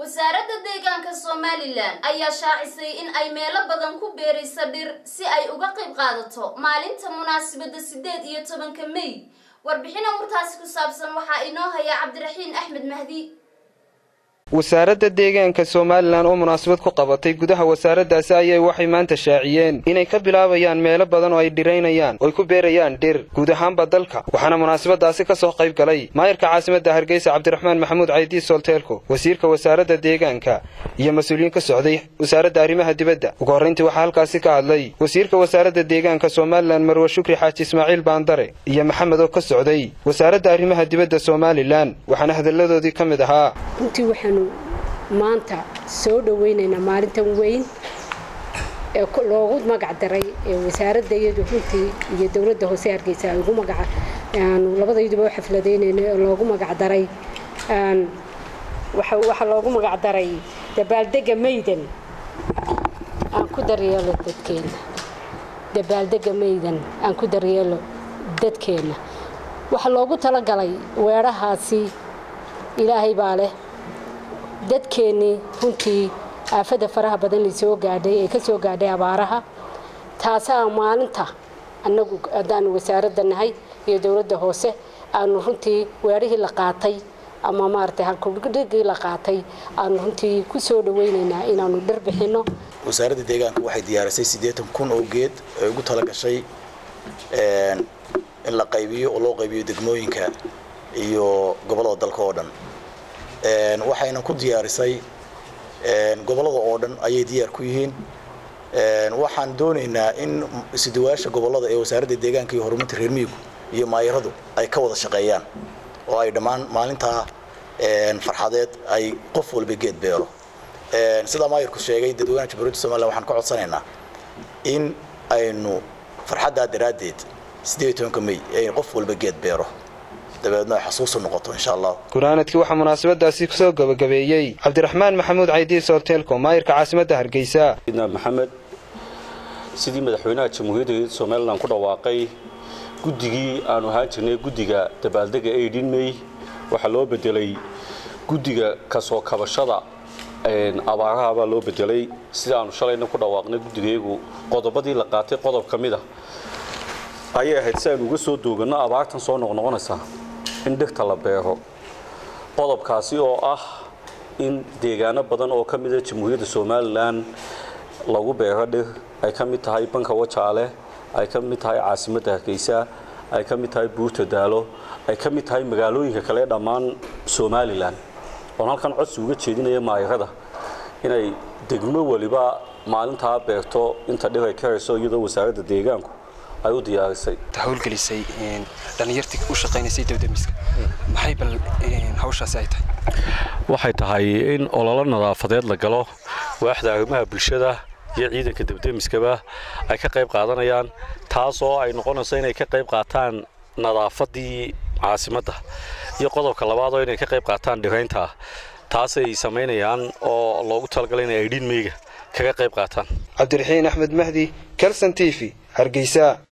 wasaaradda deegaanka somalilan ayaa shaacisay in ay meelo badan ku beerayso dhir si ay uga qayb qaadato maalinta munaasabadda siddeed iyo tobanka may warbixin amurtaasi ku saabsan waxaa inoo haya cabdiraxiin axmed mahdi wasaaradda deegaanka somalilan oo munaasabad ku qabatay gudaha wasaaraddaasi ayay waxay maanta shaaciyeen inay ka bilaabayaan meelo badan oo ay dhiraynayaan ooy ku beerayaan dhir guud ahaanba dalka waxaana munaasabadaasi ka soo qayb galay maayarka caasimadda hargeysa cabdiraxmaan maxamuud caydiis solteelko wasiirka wasaaradda deegaanka iyo mas-uuliyiin ka socday wasaaradda arrimaha dibadda ugu horrayntii waxaa halkaasi ka hadlay wasiirka wasaaradda deegaanka somalilan marwe shukri xaaji ismaaciil baandare iyo maxamed oo ka socday wasaaradda arrimaha dibadda somalilan waxaana hadalladoodii ka mid ahaa runtii waxaanu maanta soo dhoweynaynaa maalintan weyn ee loogu magac daray ee wasaaradda iyadu runtii iyo dowladda hoose hargeysa ay ugu magaca aanu labadayduba u xafladaynayno ee loogu magac daray waxaa loogu magac daray dabaaldega maydan aan ku daryeelo dadkeenna dabaaldega maydan aan ku daryeelo dadkeenna waxaa loogu talagalay weedhahaasi ilaahay baa leh dadkeennii runtii aafada faraha badan ay soo gaadhay ee ka soo gaadhay abaaraha taasaa maalinta annagu haddaanu wasaaradda nahay iyo dowladda hoose aanu runtii weerihii la qaatay ama maaragtay halkudhigii la qaatay aanu runtii ku soo dhawaynaynaa inaanu dhir bixinno wasaaradda deegaanka waxay diyaarisay siddeetan kun oo geed ay ugu tala gashay in la qaybiyo oo loo qaybiyo degmooyinka iyo gobollada dalka oo dhan waxayna ku diyaarisay gobollada oo dhan ayay diyaar ku yihiin waxaan doonaynaa in isuduwaasha gobollada ee wasaaradda deegaanka iyo horumarinta reer miyigu iyo maayaradu ay ka wada shaqeeyaan oo ay dhammaan maalintaa farxadeed ay qof walba geed beero sidaa maayarku sheegay dadweynaha jamhuuriyadda somalilan waxaan ka codsanaynaa in aynu farxaddaa daraaddeed siddeed iyo tobanka may ay qof walba geed beero dabeedna ay xasuusu noqoto insha allah gunaanadkii waxaa munaasabadaasi kusoo gabagabeeyey cabdiraxmaan maxamuud caydiis horteelko maayirka caasimadda hargeysa maxamed sidii madaxweynaha jamhuuriyadda somalilan ku dhawaaqay guddigii aanu ahaan jirnay guddiga dabaaldega aidin may waxaa loo bedelay guddiga kasoo kabashada abaaraha baa loo bedelay sida aanu shalayna ku dhawaaqnay guddigeegu qodobadii la qaatay qodob ka mid a ayay ahayd si aynu uga soo dooganno abaartan soo noqnoqonaysa in dhirta la beero qodobkaasi oo ah in deegaano badan oo ka mida jamhuuriyadda somalilan lagu beero dhir ay ka mid tahay banka wajaale ay ka mid tahay caasimadda hargeysa ay ka mid tahay buurta daalo ay ka mid tahay magaalooyinka kale dhammaan somalilan oon halkan codsi uga jeedinaya maayarada inay degmo waliba maalintaa beerto inta dhir ay karayso iyadoo wasaaradda deegaanku ay u diyaarisay hawlgelisay dhallinyartii u shaqaynaysay dawdamiska maxay bal hawshaasi ay tahay waxay tahay in ololo nadaafadeed la galo waaxda arrimaha bulshada iyo ciidanka dabdemiskaba ay ka qayb qaadanayaan taasoo ay noqonayso inay ka qayb qaataan nadaafadii caasimadda iyo qodobka labaadoo inay ka qayb qaataan dhiraynta taasay samaynayaan oo loogu talagalay inay aydhiin meyga kaga qayb qaataan cabdiraxiin axmed mahdi kalson t v hargeysa